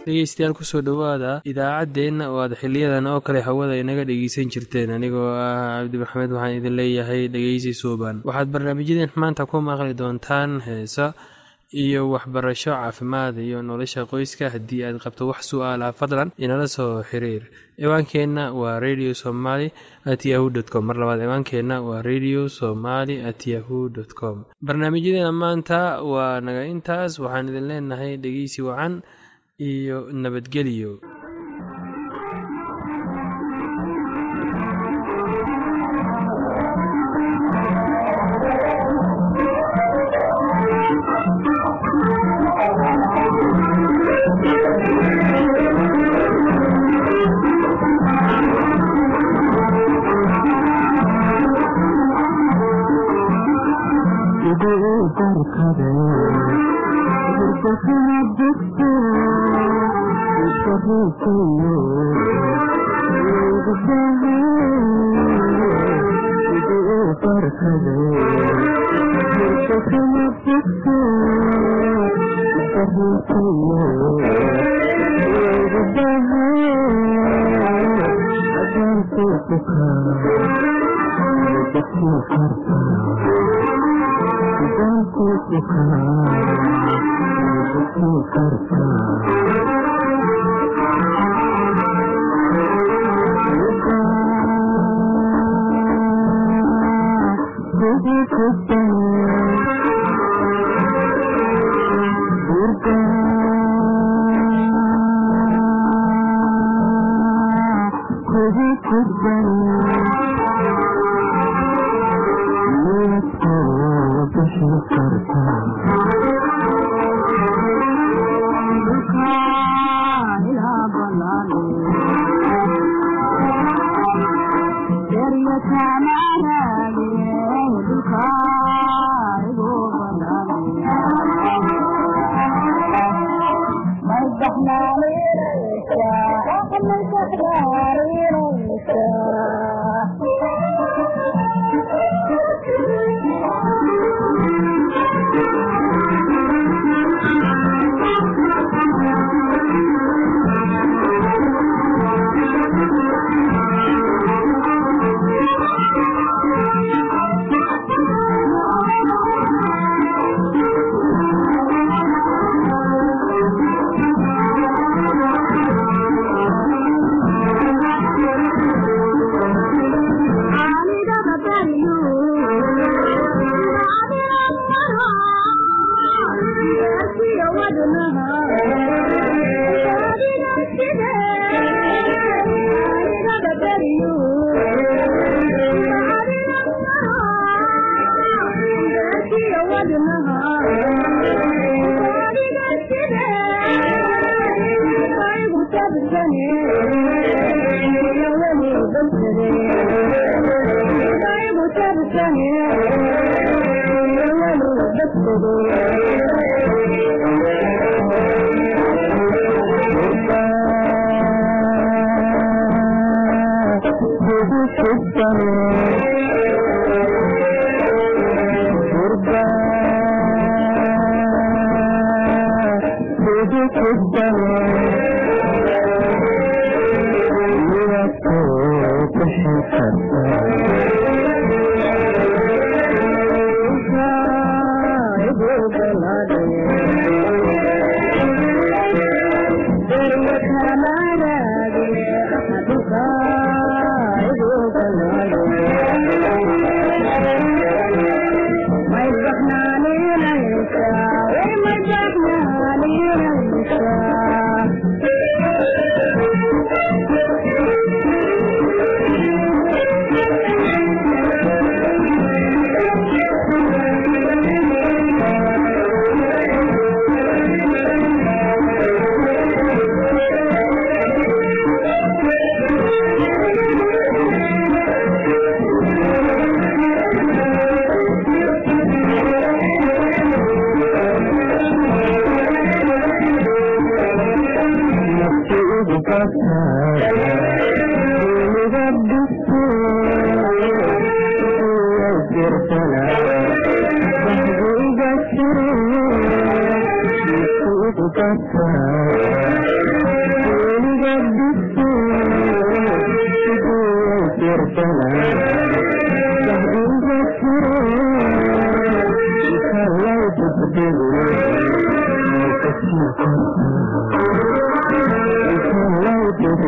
dhegeystayaal kusoo dhowaada idaacaddeenna oo aad xiliyadan oo kale hawada inaga dhegeysan jirteen anigoo ah cabdi maxamed waxaan idin leeyahay dhegeysi suuban waxaad barnaamijyadeen maanta ku maqli doontaan heesa iyo waxbarasho caafimaad iyo nolosha qoyska haddii aad qabto wax su-aalaha fadlan inala soo xiriir ciwaankeenna waa radio somaly at yahu dt com mar labaad ciwaankeenna waa radio somaly at yahu dt com barnaamijyadeena maanta waa naga intaas waxaan idin leenahay dhegeysi wacan iyo nabadgelyo Thank you.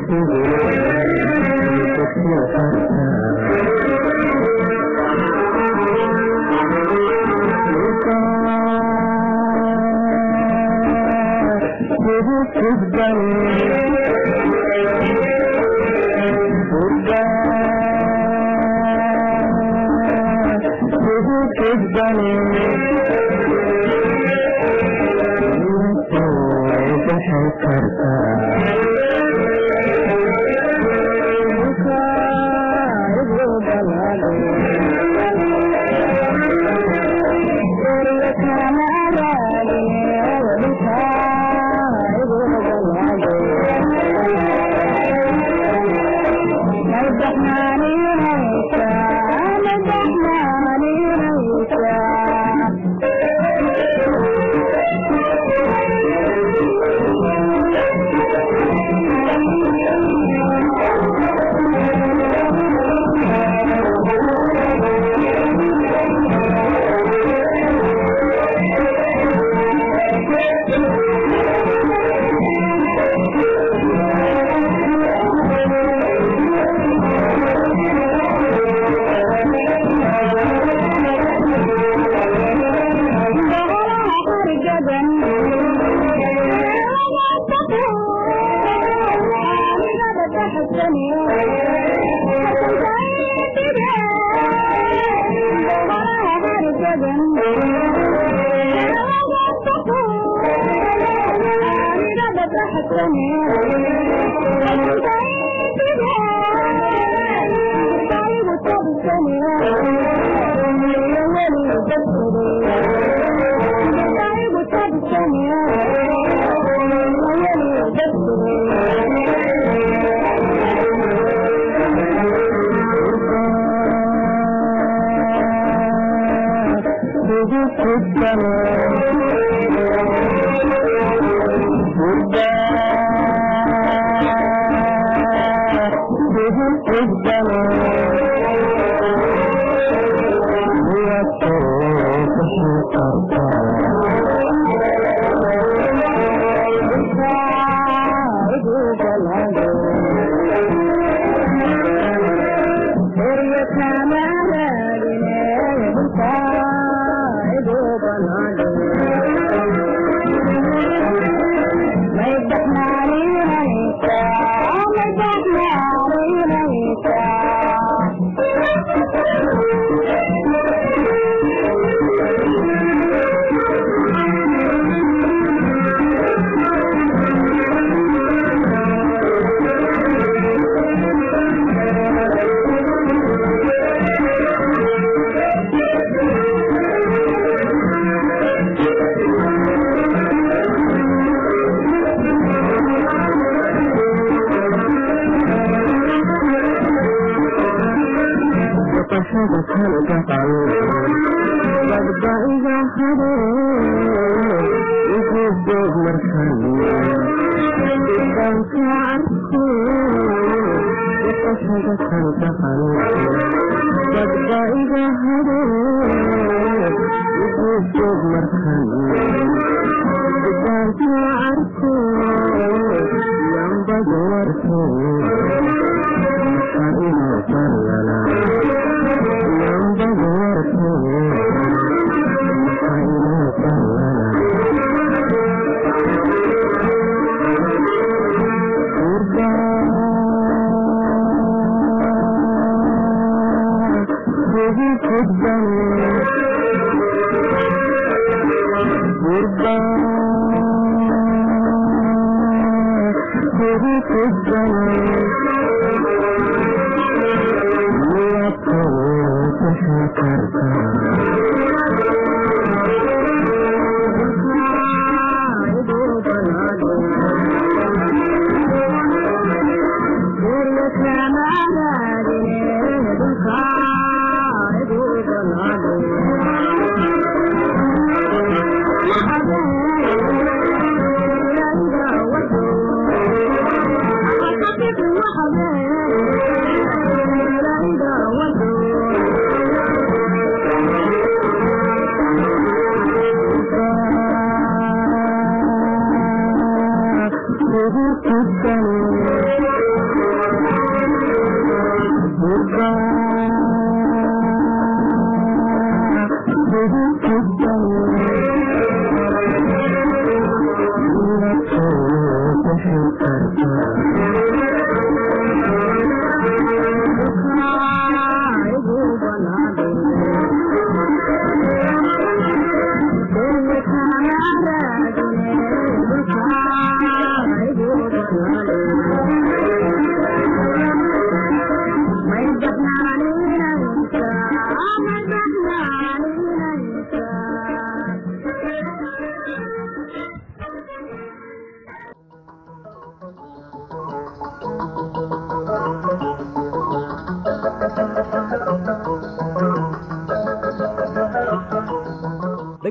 Thank you.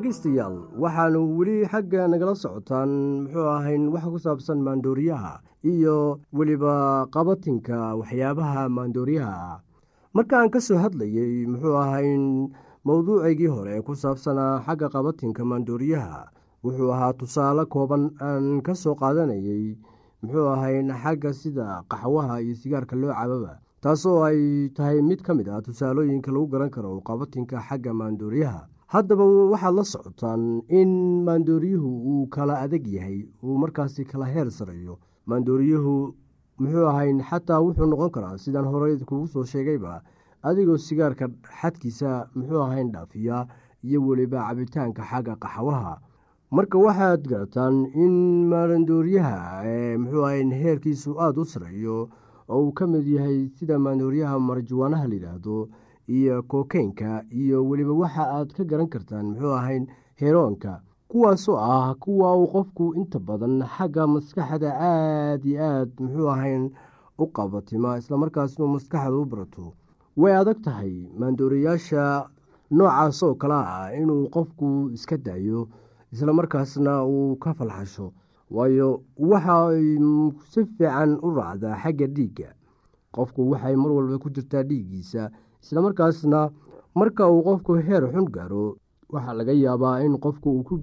dhegaystayaal waxaanu weli xagga nagala socotaan muxuu ahayn wax ku saabsan maandooriyaha iyo weliba qabatinka waxyaabaha maandooriyaha ah markaan ka soo hadlayey muxuu ahayn mowduucaygii hore ku saabsanaa xagga qabatinka maandooriyaha wuxuu ahaa tusaale kooban aan ka soo qaadanayey muxuu ahayn xagga sida qaxwaha iyo sigaarka loo cababa taasoo ay tahay mid ka mid ah tusaalooyinka lagu garan karo qabatinka xagga maandooriyaha haddaba waxaad la socotaan in maandooriyuhu uu kala adag yahay uu markaasi kala heer sareeyo maandooriyuhu muxuu ahayn xataa wuxuu noqon karaa sidaan horey kugu soo sheegayba adigoo sigaarka xadkiisa muxuu ahayn dhaafiya iyo weliba cabitaanka xagga qaxwaha marka waxaad garataan in maandooriyaha ee muxuu ahayn heerkiisu aada u sareeyo oo uu ka mid yahay sida maandooriyaha marjuwaanaha layidhaahdo iyo kokeynka iyo weliba waxa aad ka garan kartaan muxuu ahayn heroonka kuwaasoo ah kuwa uu qofku inta badan xagga maskaxda aada iyo aad muxuu ahayn u qabatima islamarkaasnu maskaxda u barato way adag tahay maandooriyaasha noocaas oo kale ah inuu qofku iska daayo islamarkaasna uu ka falxasho waayo waxay si fiican u raacdaa xagga dhiigga qofku waxay mar walba ku jirtaa dhiiggiisa islamarkaasna marka uu qofku heer xun gaaro waxaa laga yaabaa in qofku uu ku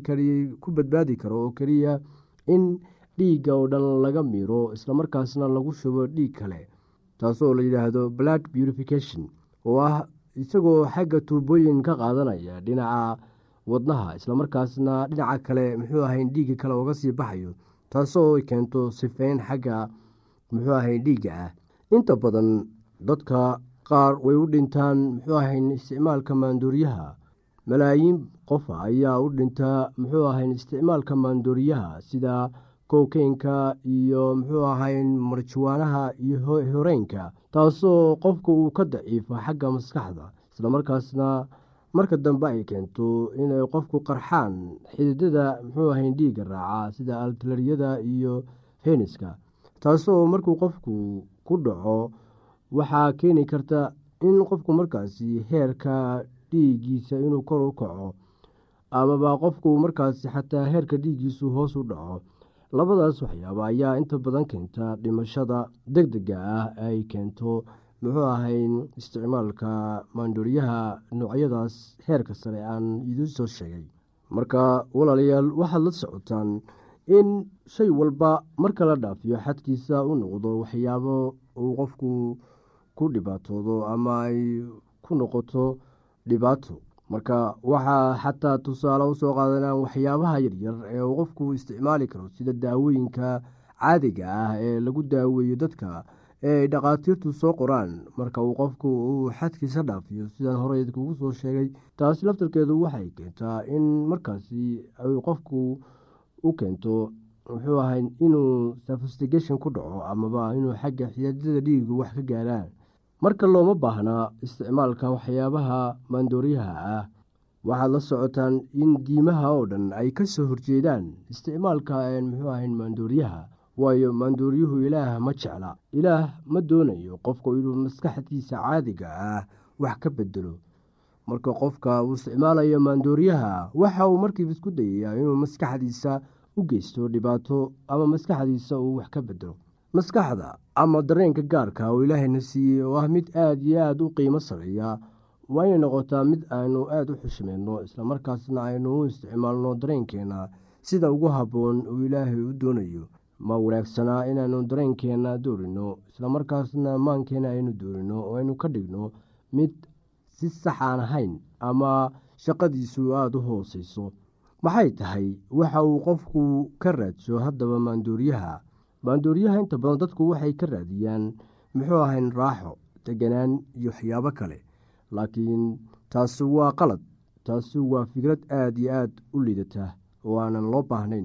badbaadi karo oo keliya in dhiigga oo dhan laga miro islamarkaasna lagu shubo dhiig kale taasoo la yidhaahdo blood purification oo ah isagoo xagga tuubooyin ka qaadanaya dhinaca wadnaha islamarkaasna dhinaca kale muxuu ahayn dhiigga kale oga sii baxayo taasoo keento sifeyn xagga muxuu ahayn dhiigga ah inta badan dadka qaar way u dhintaan muxuu ahayn isticmaalka maandooriyaha malaayiin qofa ayaa u dhintaa muxuu ahayn isticmaalka maandooriyaha sida kokeynka iyo muxuu ahayn marjuwaanaha iyo horeynka taasoo qofka uu ka daciifo xagga maskaxda islamarkaasna marka dambe ay keento inay qofku qarxaan xididada muxuu ahayn dhiigga raaca sida altalariyada iyo heniska taasoo markuu qofku ku dhaco waxaa keeni karta in qofku markaasi heerka dhiiggiisa inuu kor u kaco amaba qofku markaasi xataa heerka dhiiggiisu hoos u dhaco labadaas waxyaaba ayaa inta badan keenta dhimashada deg dega ah ay keento muxuu ahayn isticmaalka maandooriyaha noocyadaas heerka sare aan idiin soo sheegay marka walaalayaal waxaad la socotaan in shay walba marka la dhaafiyo xadkiisa u noqdo waxyaabo uu qofku ku dhibaatoodo ama ay ku noqoto dhibaato marka waxaa xataa tusaale usoo qaadanaan waxyaabaha yaryar ee uu qofku isticmaali karo sida daawooyinka caadiga ah ee lagu daaweeyo dadka ee ay dhakhaatiirtu soo qoraan marka uu qofku uu xadkiisa dhaafiyo sidaan horey kugu soo sheegay taasi laftarkeedu waxay keentaa in markaasi ay qofku u keento muxuu ahay inuu safustigation ku dhaco amaba inuu xagga xiyaadada dhiigu wax ka gaaraan marka looma baahnaa isticmaalka waxyaabaha maandooriyaha ah waxaad la socotaan in diimaha oo dhan ay ka soo horjeedaan isticmaalka muxuu ahayn maandooriyaha waayo maandooriyuhu ilaah ma jecla ilaah ma doonayo qofku inuu maskaxdiisa caadiga ah wax ka bedelo marka qofka uu isticmaalayo maandooriyaha waxa uu markiiba isku dayayaa inuu maskaxdiisa u geysto dhibaato ama maskaxdiisa uu wax ka bedelo maskaxda ama dareenka gaarka oo ilaahayna siiyey oo ah mid aada iyo aada u qiimo sareeya waa inay noqotaa mid aynu aada u xushmeyno islamarkaasna aynu u isticmaalno dareenkeena sida ugu habboon uu ilaahay u doonayo ma wanaagsanaa inaanu dareenkeena doorino islamarkaasna maankeena aynu doorino oo aynu ka dhigno mid si sax aan ahayn ama shaqadiisu aada u hooseyso maxay tahay waxa uu qofku ka raadso haddaba maandooriyaha maandooriyaha inta badan dadku waxay ka raadiyaan muxuu ahayn raaxo deganaan iyo waxyaabo kale laakiin taasi waa qalad taasi waa fikrad aada iyo aada u liidata oo aanan loo baahnayn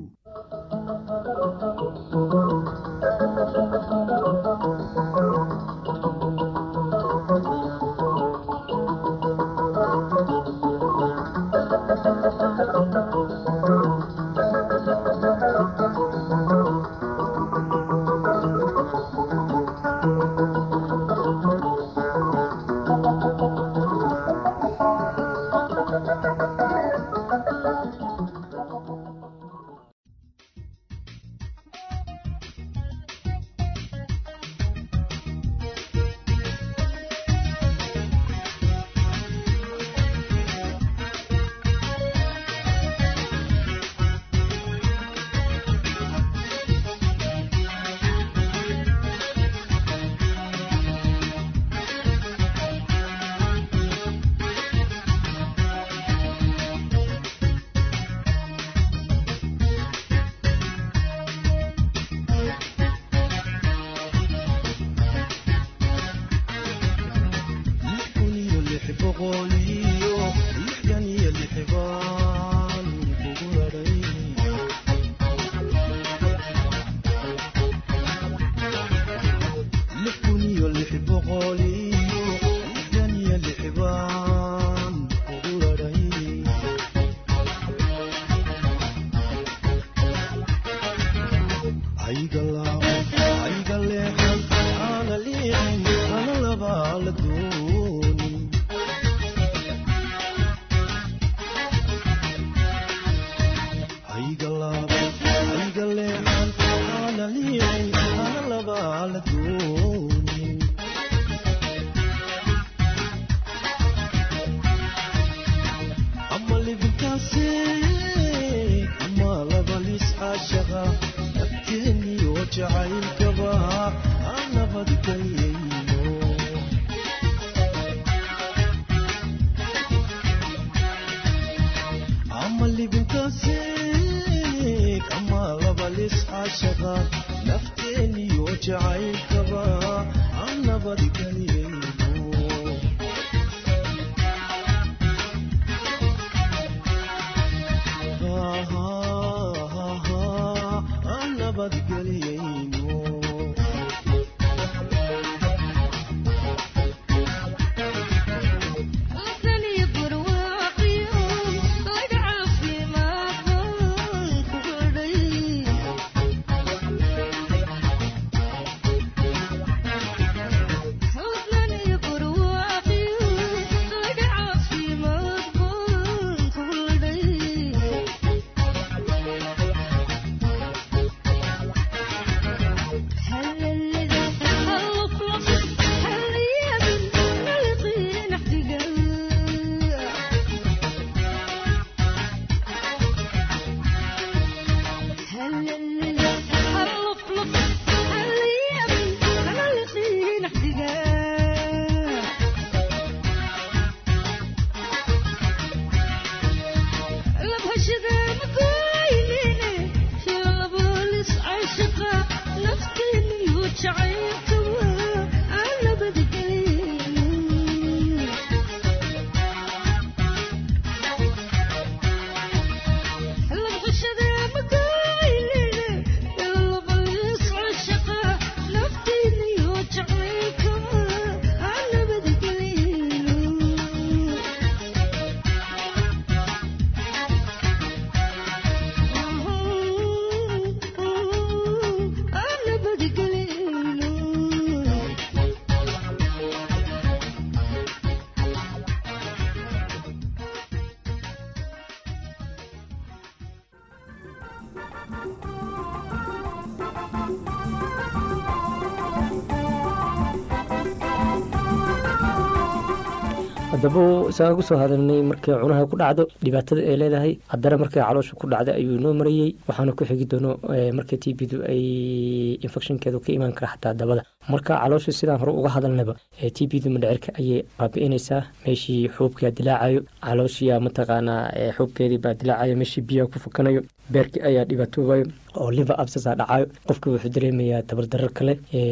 haddaba isagaan kusoo hadalnay markay cunaha ku dhacdo dhibaatada ay leedahay haddana markay caloosha ku dhacda ayuu inoo marayey waxaana ku xigi doono marka t b du ay infectionkeedu ka imaan kara xataa dabada marka caloosha sidaan hore uga hadalnaba t b du madhecirka ayay baabi'inaysaa meeshii xuubkaa dilaacayo calooshiya mataqaanaa xuubkeedii baa dilaacayo meeshii biyaha ku fakanayo beerkii ayaa dhibaatoobayo oo liver absasa dhacayo qofka wuxuu dareemayaa tabardarar kale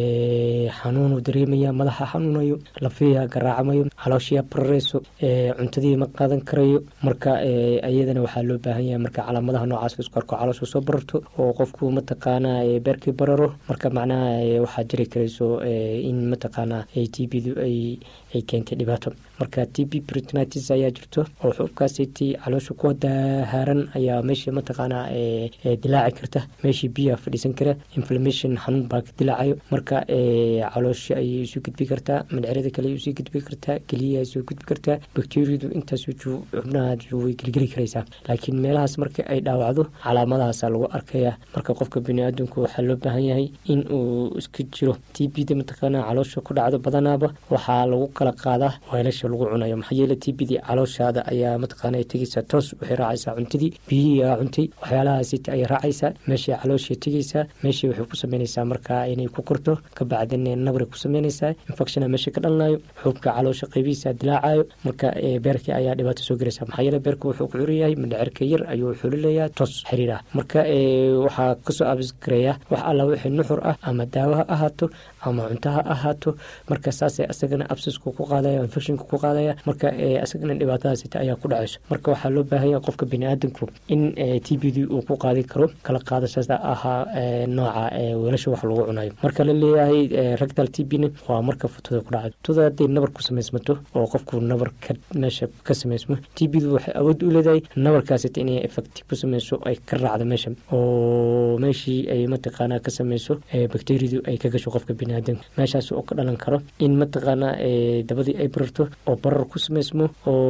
xanuunuu dareemaya madaxa xanuunayo lafiya garaacmayo calooshiya barareyso cuntadii ma qaadan karayo marka iyadana waxaa loo baahan yahay marka calaamadaha noocaas isku arko caloosha soo bararto oo qofku mataqaanaa beerkii bararo marka macnaha waxaa jiri karayso in mataqaanaa t b du ay keentay dhibaato marka t b britnitis ayaa jirto oo xuubkaasiti caloosha ku dahaaran ayaa meesha mataqaanaa dilaaci karta meeshii biyaha fadhiisan kara inflammation xanuun baa ka dilaacayo marka caloosha ayay isu gudbi kartaa madcerada kale ay usii gudbi kartaa keliyaha soo gudbi kartaa bakteriyadu intaas xubnaha way gelgeli karaysaa laakiin meelahaas marka ay dhaawacdo calaamadahaasa lagu arkaya marka qofka biniaadamku waxaa loo baahan yahay in uu iska jiro t b da mataqaanaa caloosha ku dhacdo badanaaba waxaa lagu kala qaadaa weelasha lagu cunayo maxaa yeele t b dii calooshaada ayaa mataqaana tegeysaa toos waxay raacaysaa cuntadii biyihii aa cuntay waxyaalahaasita ayay raacaysaa meeshay calooshay tegeysaa meeshay waxay ku sameynaysaa markaa inay ku korto kabacdin nabri ku sameynaysaa infectiona meesha ka dhalanayo xuubka caloosha qaybihiisa dilaacayo marka beerkii ayaa dhibaato soo gelaysa maxaa yeele beerka wuxuu ku curanyahay madhacerka yar ayuu xulilayaa toos xiriir ah marka waxaa kasoo abisgareeya wax alla wixii nuxur ah ama daawo ha ahaato ama cunto ha ahaato marka saasay asagana absisku ku qaadaya infectionka ku ku qaadaya marka isagana dhibaatadaasita ayaa ku dhacayso marka waxaa loo baahanya qofka biniaadanku in t b d uu ku qaadi karo kala qaadashada ahaa nooca weelasha wax lagu cunayo marka la leeyahay rectal t b waa marka futada ku dhacdo futada hadday nabar ku samaysmato oo qofku nabar meesha ka samaysmo t b du waxay awood u leedahay nabarkaasita inay effecti ku sameyso ay ka raacdo meesha oo meeshii ay mataqaanaa ka sameyso bacteriadu ay ka gasho qofka biniaadanka meeshaas oo ka dhalan karo in mataqaanaa dabadii ay bararto oo barar ku sameysmo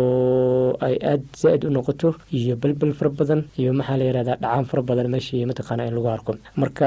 oo ay aada zaa-id u noqoto iyo belbel fara badan iyo maxaa la yihahdaa dhacaan fara badan meeshii mataqaana in lagu arko marka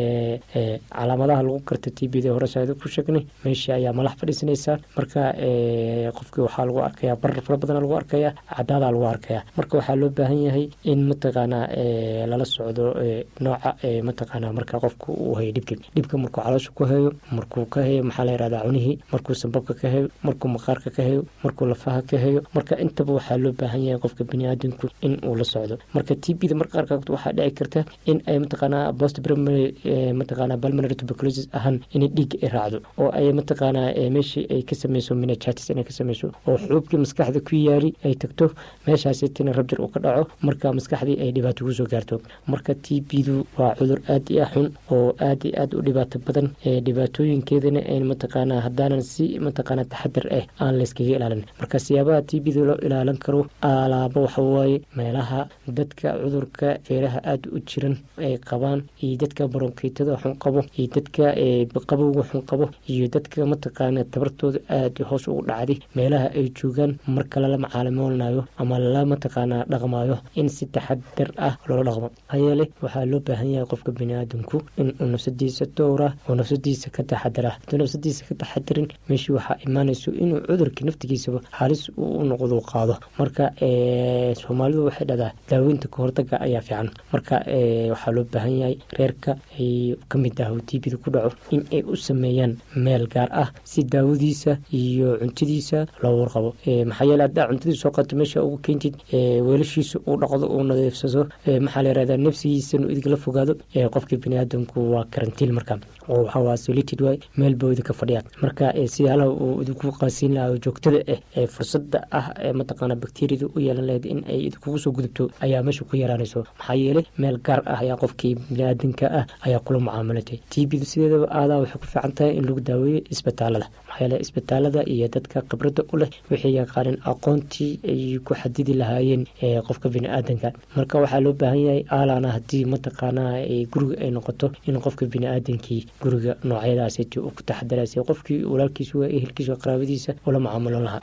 calaamadaha lagu karta t b da horesaada ku sheegnay meeshii ayaa malax fadhiisanaysaa marka qofkii waxaa lagu arkayaa barar fara badan lagu arkaya cadaadaa lagu arkaya marka waxaa loo baahan yahay in mataqaanaa lala socdo nooca mataqaanaa marka qofku uu hayo dhibka dhibka markuu caloosha ku hayo markuu ka hayo maxaa la yihahdaa cunihii markuu sambabka ka hayo markuu maqaarka ka hayo markuu lafaha ka hayo marka intaba waxaa loo baahan yahay qofka biniaadanku in uu la socdo marka t b da marka qaarkood waxaa dhici karta in ay mataqaanaa post primary mataqaanaa pulmonary tuberculosis ahaan inay dhiigga ay raacdo oo ay mataqaanaa meeshii ay ka sameyso minachatis inay ka sameyso oo xuubkii maskaxda ku yaari ay tagto meeshaasitina rabjir uu ka dhaco marka maskaxdii ay dhibaato kusoo gaarto marka t b du waa cudur aad iyo ah xun oo aad iyo aad u dhibaato badan dhibaatooyinkeedana mataqaanaa haddaanan si mataqaanaa taxadar ah aan layskaga ilaalin marka siyaabaha t b da loo ilaalin karo alaabo waxawaaye meelaha dadka cudurka feeraha aada u jiran ay qabaan iyo dadka baronkiitada xun qabo iyo dadka qabowga xun qabo iyo dadka mataqaana tabartooda aada hoos ugu dhacday meelaha ay joogaan marka lala macaalimoolnayo ama lala mataqaanaa dhaqmayo in si taxadar ah loola dhaqmo hayeele waxaa loo baahan yahay qofka biniaadanku in uu nafsadiisa dowra oo nafsadiisa ka taxadara hadduu nafsadiisa ka taxadarin meeshii waxaa imaanayso inuu cudurka naftigiisaba halis uu noqdo qaado marka soomaalidu waxay dhahdaa daaweynta kahortaga ayaa fiican marka waxaa loo baahan yahay reerka ay ka mid ah t b da ku dhaco in ay u sameeyaan meel gaar ah si daawadiisa iyo cuntadiisa loo warqabo maxaa yeele haddaa cuntadii soo qato meesha ugu keentid weelashiisa uu dhaqdo uu nadiifsado maxaa la yihahdaa nafsigiisanu idinla fogaado qofkii biniaadanku waa karantiil marka oo waxaa solited waay meel baa idinka fadhiyaa marka siyaalaha uu idinku qaasiin lahaa joogtada ah ee fursada ah ee mataqaana bakteriyada u yeelan lahayd in ay idinkugu soo gudubto ayaa meesha ku yaraanayso maxaa yeelay meel gaar ah ayaa qofkii biniaadanka ah ayaa kula mucaamalatay t b sideedaba aadaa waxay ku fiican tahay in lagu daaweeyo isbitaalada maxaa yeele isbitaalada iyo dadka khibradda u leh waxay yaqaaneen aqoontii ay ku xadidi lahaayeen qofka biniaadanka marka waxaa loo baahan yahay aalana haddii mataqaanaa guriga ay noqoto in qofka biniaadankii guriga noocyadaasiti uu ku taxadaraysa qofkii walaalkiisa waa ehelkiisa qaraabadiisa ula mucaamulon lahaa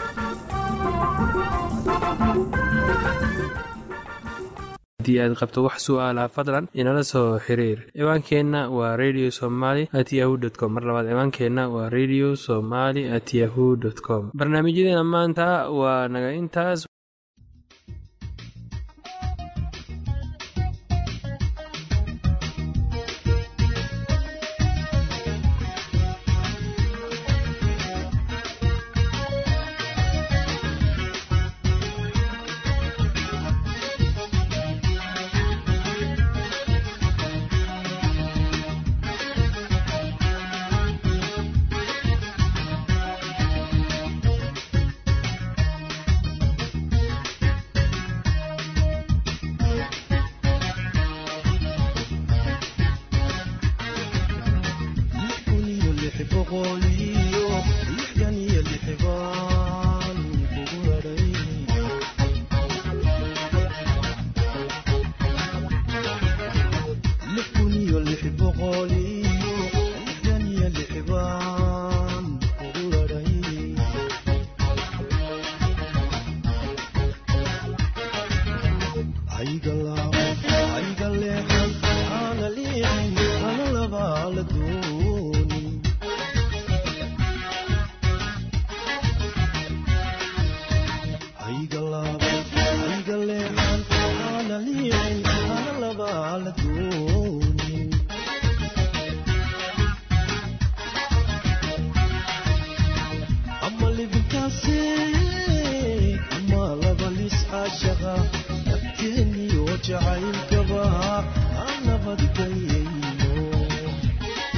haddii aad qabto wax su-aalaha fadlan inala soo xiriir ciwaankeenna waa radio somaly at yahu dt com mar labaad ciwaankeenna waa radio somaly at yahu dt com barnaamijyadeena maanta waa naga intaas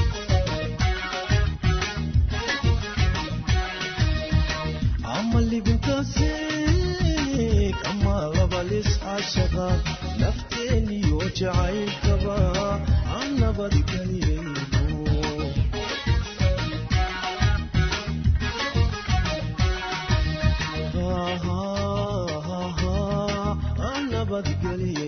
I'm a living jacaylkaba aan nabadgeliyayno aan nabadgeliyayno